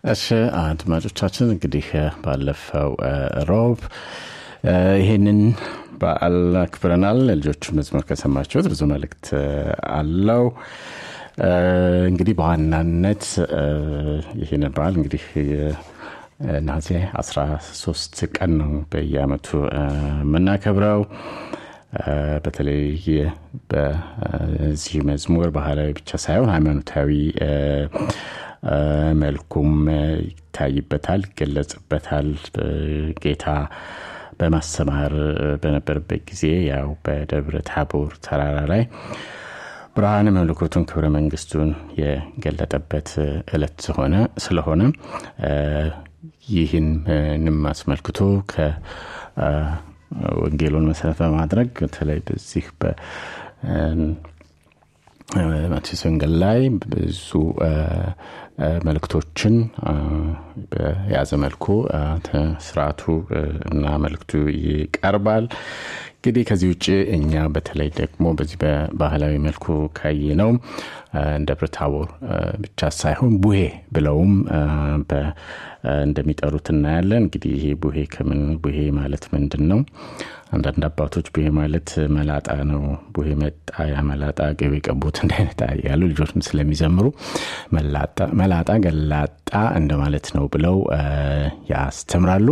እሺ አድማጮቻችን እንግዲህ ባለፈው ሮብ ይህንን በዓል አክብረናል። ልጆቹ መዝሙር ከሰማችሁት ብዙ መልእክት አለው። እንግዲህ በዋናነት ይህንን በዓል እንግዲህ ነሐሴ 13 ቀን ነው በየአመቱ የምናከብረው። በተለይ በዚህ መዝሙር ባህላዊ ብቻ ሳይሆን ሃይማኖታዊ መልኩም ይታይበታል፣ ይገለጽበታል። ጌታ በማስተማር በነበረበት ጊዜ ያው በደብረ ታቦር ተራራ ላይ ብርሃን መለኮቱን ክብረ መንግስቱን የገለጠበት እለት ሆነ ስለሆነ ይህንም አስመልክቶ ከወንጌሉን መሰረት በማድረግ በተለይ በዚህ በማቴዎስ ወንጌል ላይ ብዙ መልእክቶችን በያዘ መልኩ ስርዓቱ እና መልእክቱ ይቀርባል። እንግዲህ ከዚህ ውጭ እኛ በተለይ ደግሞ በዚህ በባህላዊ መልኩ ካየ ነው ደብረ ታቦር ብቻ ሳይሆን ቡሄ ብለውም እንደሚጠሩት እናያለን። እንግዲህ ይሄ ቡሄ ከምን ቡሄ ማለት ምንድን ነው? አንዳንድ አባቶች ቡሄ ማለት መላጣ ነው፣ ቡሄ መጣ ያ መላጣ ገቢ ቀቦት እንደ አይነት ያሉ ልጆችም ስለሚዘምሩ መላጣ ገላጣ እንደማለት ነው ብለው ያስተምራሉ።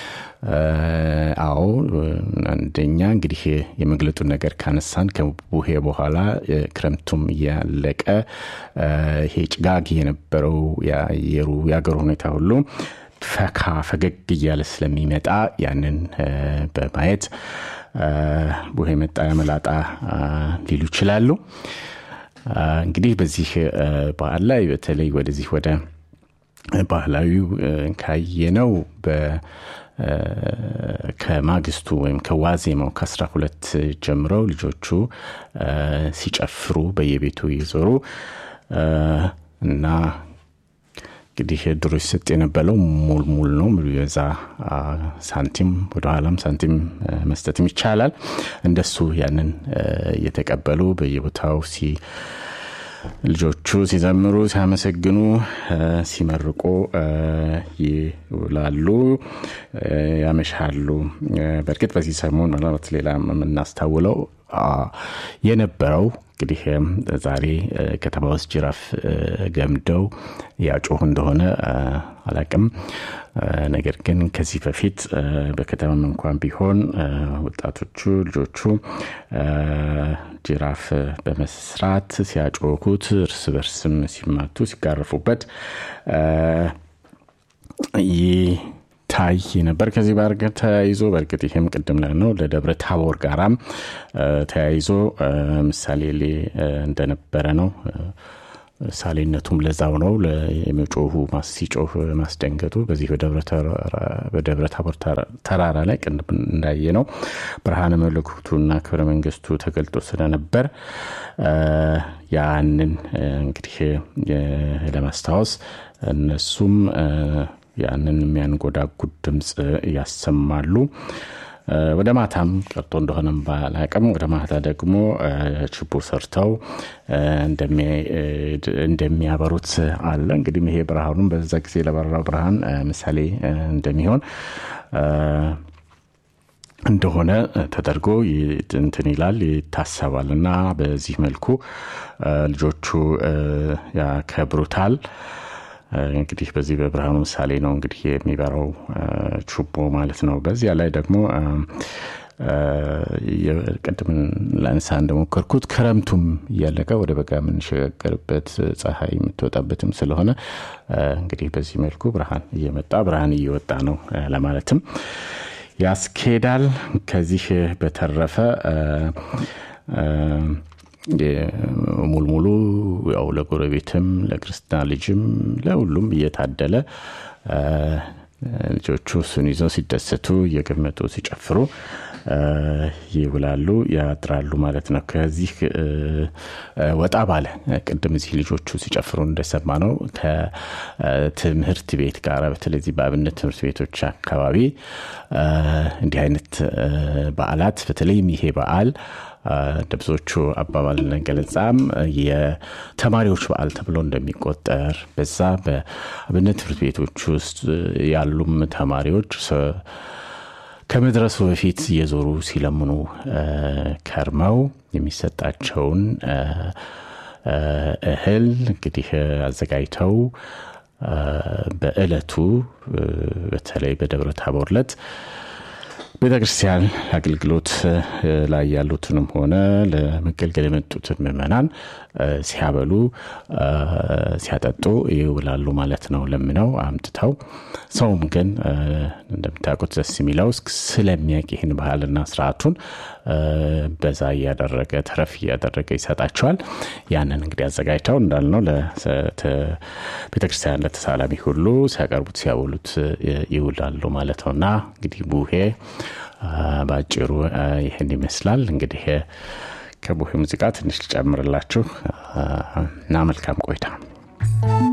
አዎ አንደኛ እንግዲህ የመግለጡን ነገር ካነሳን ከቡሄ በኋላ ክረምቱም እያለቀ ይሄ ጭጋግ የነበረው የአየሩ የአገሩ ሁኔታ ሁሉ ፈካ ፈገግ እያለ ስለሚመጣ ያንን በማየት ቡሄ መጣ መላጣ ሊሉ ይችላሉ። እንግዲህ በዚህ በዓል ላይ በተለይ ወደዚህ ወደ ባህላዊው ካየነው ከማግስቱ ወይም ከዋዜማው ከአስራ ሁለት ጀምረው ልጆቹ ሲጨፍሩ በየቤቱ እየዞሩ እና እንግዲህ ድሮ ሲሰጥ የነበረው ሙል ሙል ነው የሚበዛ ሳንቲም ወደኋላም ሳንቲም መስጠትም ይቻላል። እንደሱ ያንን እየተቀበሉ በየቦታው ሲ ልጆቹ ሲዘምሩ ሲያመሰግኑ ሲመርቁ ይውላሉ ያመሻሉ በእርግጥ በዚህ ሰሞን ምናልባት ሌላ የምናስታውለው የነበረው እንግዲህ ዛሬ ከተማ ውስጥ ጅራፍ ገምደው ያጮሁ እንደሆነ አላቅም ነገር ግን ከዚህ በፊት በከተማም እንኳን ቢሆን ወጣቶቹ ልጆቹ ጅራፍ በመስራት ሲያጮኩት እርስ በርስም ሲማቱ ሲጋረፉበት ይታይ ነበር። ከዚህ ባር ጋር ተያይዞ በእርግጥ ይህም ቅድም ላይ ነው ለደብረ ታቦር ጋራም ተያይዞ ምሳሌ እንደነበረ ነው። ምሳሌነቱም ለዛው ነው። የመጮሁ ሲጮህ ማስደንገጡ በዚህ በደብረ ታቦር ተራራ ላይ ቅድም እንዳየ ነው ብርሃነ መለኮቱና ክብረ መንግስቱ ተገልጦ ስለነበር ያንን እንግዲህ ለማስታወስ እነሱም ያንን የሚያንጎዳጉድ ድምፅ ያሰማሉ። ወደ ማታም ቀርቶ እንደሆነም ባላቅም ወደ ማታ ደግሞ ችቦ ሰርተው እንደሚያበሩት አለ። እንግዲህ ይሄ ብርሃኑም በዛ ጊዜ ለበራው ብርሃን ምሳሌ እንደሚሆን እንደሆነ ተደርጎ እንትን ይላል ይታሰባል እና በዚህ መልኩ ልጆቹ ያከብሩታል። እንግዲህ በዚህ በብርሃኑ ምሳሌ ነው እንግዲህ የሚበራው ችቦ ማለት ነው። በዚያ ላይ ደግሞ ቅድም ላነሳ እንደሞከርኩት ክረምቱም እያለቀ ወደ በጋ የምንሸጋገርበት ፀሐይ የምትወጣበትም ስለሆነ እንግዲህ በዚህ መልኩ ብርሃን እየመጣ ብርሃን እየወጣ ነው ለማለትም ያስኬዳል። ከዚህ በተረፈ ሙልሙሉ ያው ለጎረቤትም ለክርስትና ልጅም ለሁሉም እየታደለ ልጆቹ እሱን ይዘው ሲደሰቱ እየገመጡ ሲጨፍሩ ይውላሉ ያድራሉ ማለት ነው። ከዚህ ወጣ ባለ ቅድም እዚህ ልጆቹ ሲጨፍሩ እንደሰማ ነው ከትምህርት ቤት ጋር በተለይ በአብነት ትምህርት ቤቶች አካባቢ እንዲህ አይነት በዓላት በተለይም ይሄ በዓል እንደ ብዙዎቹ አባባልና ገለጻም የተማሪዎች በዓል ተብሎ እንደሚቆጠር በዛ በአብነት ትምህርት ቤቶች ውስጥ ያሉም ተማሪዎች ከመድረሱ በፊት እየዞሩ ሲለምኑ ከርመው የሚሰጣቸውን እህል እንግዲህ አዘጋጅተው በእለቱ በተለይ በደብረ ታቦር ዕለት ቤተ ክርስቲያን አገልግሎት ላይ ያሉትንም ሆነ ለመገልገል የመጡትን ምዕመናን ሲያበሉ ሲያጠጡ ይውላሉ ማለት ነው። ለምነው አምጥተው ሰውም ግን እንደምታውቁት ደስ የሚለው ስለሚያውቅ ይህን ባህልና ስርዓቱን በዛ እያደረገ ተረፍ እያደረገ ይሰጣቸዋል። ያንን እንግዲህ አዘጋጅተው እንዳልነው ቤተክርስቲያን ለተሳላሚ ሁሉ ሲያቀርቡት ሲያበሉት ይውላሉ ማለት ነው እና እንግዲህ ቡሄ በአጭሩ ይህን ይመስላል። እንግዲህ ከቡሄ ሙዚቃ ትንሽ ልጨምርላችሁ እና መልካም ቆይታ